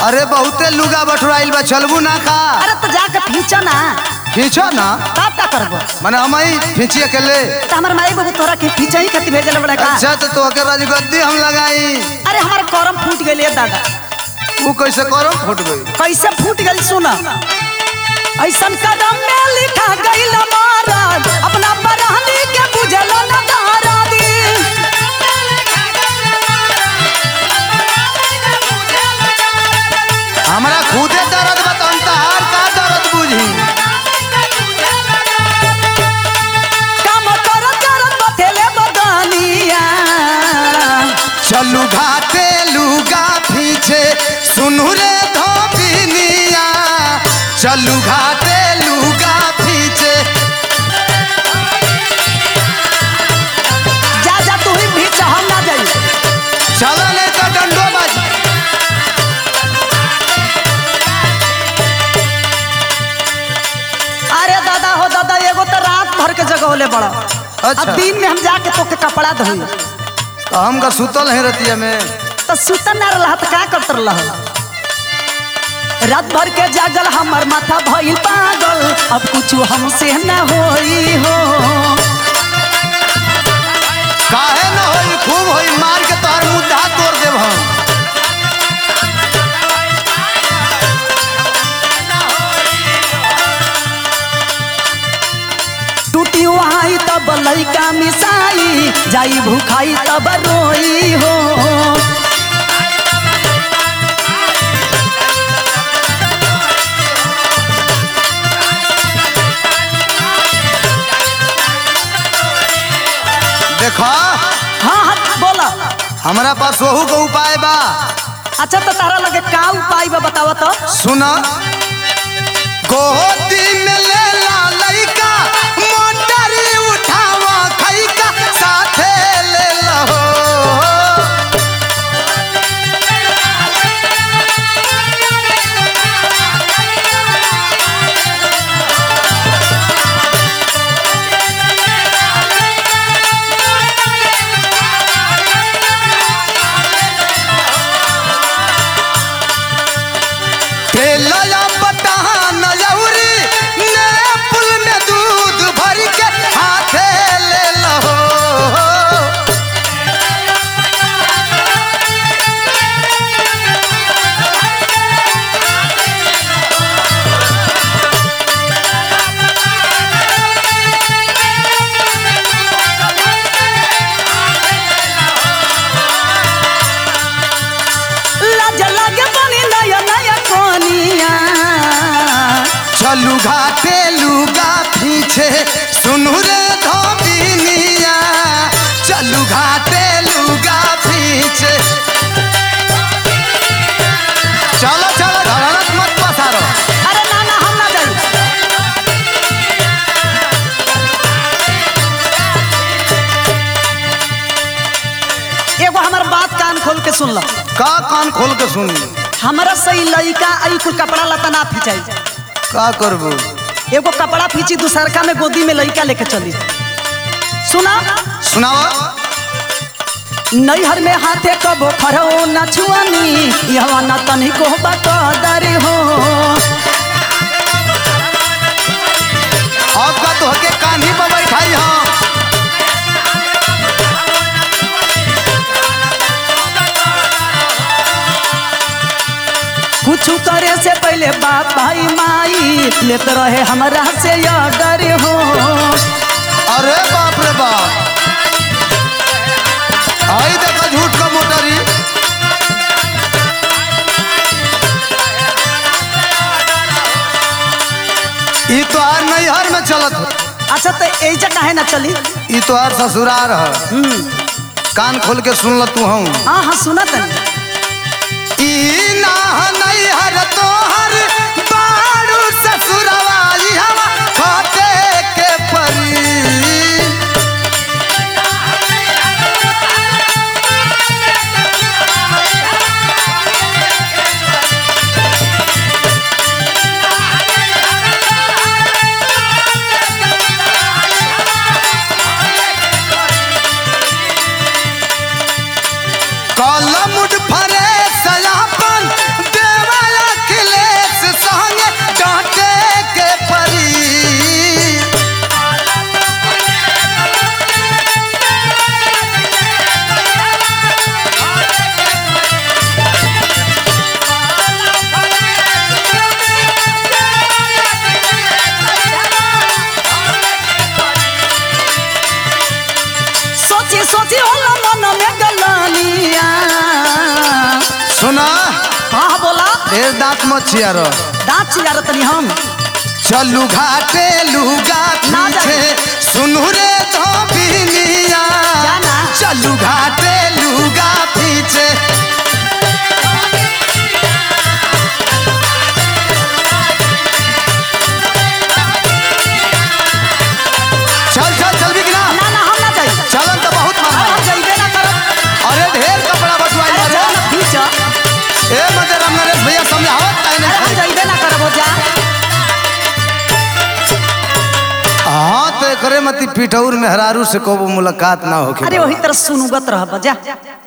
अरे बहुते लुगा बटुराइल बा चलबू ना का अरे तो जाके खींचो ना खींचो ना तब का करबो माने हम ही खींची अकेले तो हमार माई बाबू तोरा के खींचा ही खातिर भेजल बड़ा का अच्छा तो तोहके राजगद्दी हम लगाई अरे हमार करम फूट गइल दादा वो कैसे करो फूट गई कैसे फूट गइल सुना ऐसन कदम में लिखा गइल महाराज अपना बरहनी के बुझल न दारा दी हमरा खुदे दर्द बताऊं तहार का दर्द बुझी काम करत करत बथेले बदनिया चलू घाटे लुगा पीछे सुनू रे धोबिनिया चलू घाटे लुगा पीछे जा जा तू ही भी हम ना जाई चल नहीं तो डंडो बाजी अरे दादा हो दादा एगो तो रात भर के जगह होले बड़ा अच्छा। अब दिन में हम जाके तोके कपड़ा धोई तो हम का सुतल है रतिया में तो सुतन ना रहा तो का करत रहा रात भर के जागल हमर माथा भइल पागल अब कुछ हमसे न होई हो काहे न होई खूब होई मार के तोहर मुद्दा तोड़ देब हम टूटी आई तब लइका मिसाई जाई भूखाई तब रोई हो देखो हाँ हाँ बोला हमरा पास वहू का उपाय बा अच्छा तो तारा लगे का उपाय बा बतावा तो सुना गोदी में ले ला लइका मोटरी उठावा खइका साथे ले लहो तेलया बटहान यौरी ने पुल में दूध भर के हाथे ले लहो लाज लगे बनी नया नया कोनिया चलू घाटे लुगा पीछे सुनू रे धोबिनिया चलू घाटे लुगा पीछे चलो चलो धड़ानत मत पसारो अरे ना ना हम ना जाई एगो हमर बात कान खोल के सुन लो का कान खोल के सुन हमरा सही लइका आई कुल कपड़ा लता ना फिचाई का करबू एगो कपड़ा फींची दूसरका में गोदी में लइका लेके चली सुना सुनावा नैहर में हाथे कबो खरो न छुअनी यहाँ न तनिको बकदर हो अब का तो हके कान्ही पर बैठाई हम कुछ करे से पहले बाप भाई माई लेते रहे हमरा से डर हो अरे बाप रे बाप आई देखा झूठ का मोटरी ई तो आर नैहर में चलत हो अच्छा तो ऐजा काहे ना चली ई तो आर ससुरार है कान खोल के सुन ल तू हूँ हाँ हाँ सुना तनी ई ना नैहर तोहर बारू ससुरवा ई हवा खोटे के परी कलम फरे सयापन देवा सोची होला मन में गलानिया सुना कहा बोला ढेर दांत मत छियारो दांत चिल्ला तनी हम चलू घाटे लुगा ना पीछे सुनू रे धोबिनिया जाना। चलू घाटे लुगा पीछे चल चल चल भी गिरा ना ना हम ना जाई चलन तो बहुत अब मन हम जाइबे ना करब अरे ढेर कपड़ा बटवाई अरे बारे जा ना पीछे ए मते राम नरेश भैया समझावत काहे अरे हम नहीं जाइबे ना करब हो जा हाँ तो करे मती पिठौर में हरारू से को मुलाकात ना होके अरे वही तरह सुनुगत रह जा